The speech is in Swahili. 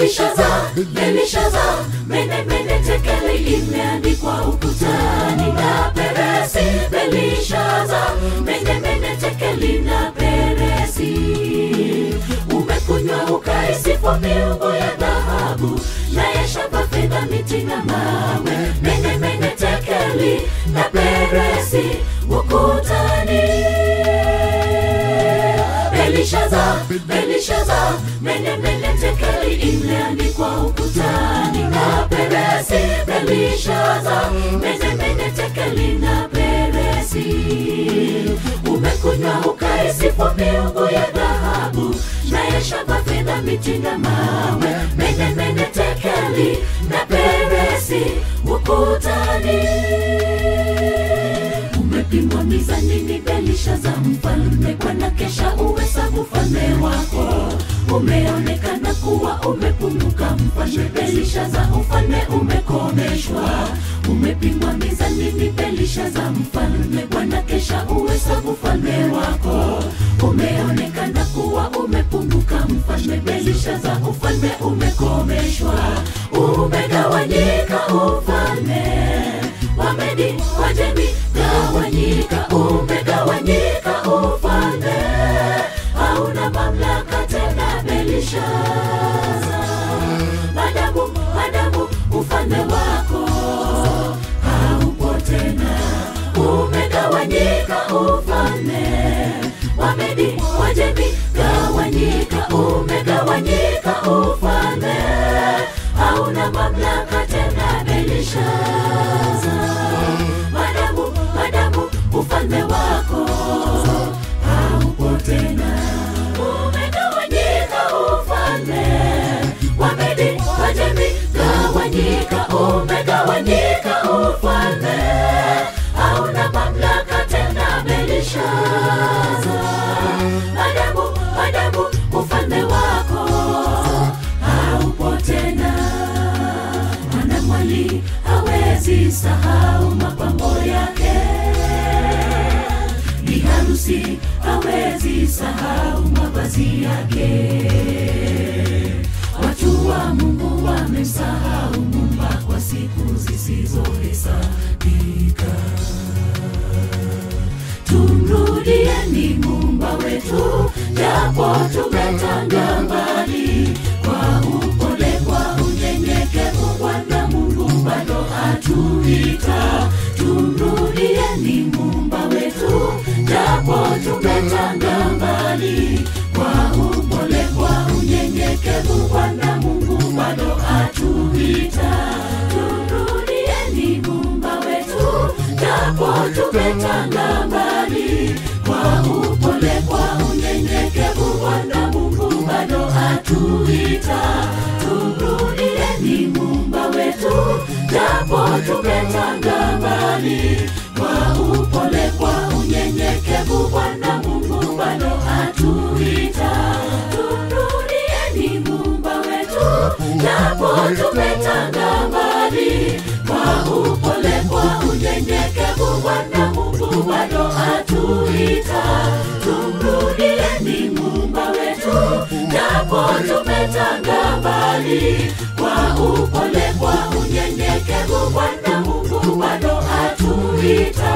Belishaza, Belishaza, mene mene tekeli imeandikwa ukutani na peresi. Belishaza, mene mene tekeli na peresi. Umekunywa ukaisifu miungu ya dhahabu na ya shaba, fedha, miti na mawe. Mene mene tekeli na peresi ukutani. Belishaza, Belishaza, mene mene tekeli imeandikwa ukutani na peresi. Belishaza, mene mene tekeli na peresi. Umekunywa ukaisifu miungu ya dhahabu na ya shaba, fedha, miti na mawe. Mene mene tekeli na peresi ukutani umepimwa mizanini Belishaza mfalme, Bwana kesha uhesabu ufalme wako. Umeonekana kuwa umepunguka mfalme Belishaza, ufalme umekomeshwa. Umepimwa mizanini Belishaza mfalme, Bwana kesha uhesabu ufalme wako. Umeonekana kuwa umepunguka mfalme Belishaza, ufalme umekomeshwa. Umegawanyika ufalme Wamedi, Wajemi, gawanyika, umegawanyika ufalme, hauna mamlaka tena Belishaza. Madamu, madamu, ufalme wako haupo tena, umegawanyika ufalme. Wamedi, Wajemi, gawanyika, umegawanyika ufalme, hauna mamlaka tena Belishaza. Madamu, madamu, ufalme wako haupo tena, umegawanyika ufalme. Wamedi, Wajemi, gawanyika, umegawanyika ufalme, hauna mamlaka tena Belishaza. Madamu, madamu, ufalme wako haupo tena mwanamwali hawezi sahau mapambo yake, bi harusi hawezi sahau mavazi yake. Watu wa Mungu wamemsahau Muumba kwa siku zisizohesabika. Tumrudieni Muumba wetu, japo tumetanga mbali, kwa upole, kwa unyenyekevu, Bwana Mungu bado atuita. Tumrudieni Muumba wetu, japo tumetanga mbali, kwa upole, kwa unyenyekevu, Bwana Mungu bado atuita. Tumrudieni Muumba wetu, japo tumetanga mbali, kwa upole, kwa unyenyekevu, Bwana Mungu bado atuita. Tumrudieni Muumba wetu, japo tumetanga mbali, kwa upole, kwa unyenyekevu, Bwana Mungu bado atuita. Tumrudieni Muumba wetu, japo tumetanga mbali, kwa upole, kwa unyenyekevu, Bwana Mungu bado atuita. Tumrudieni Muumba wetu, japo tumetanga mbali, kwa upole, kwa unyenyekevu, Bwana Mungu bado atuita.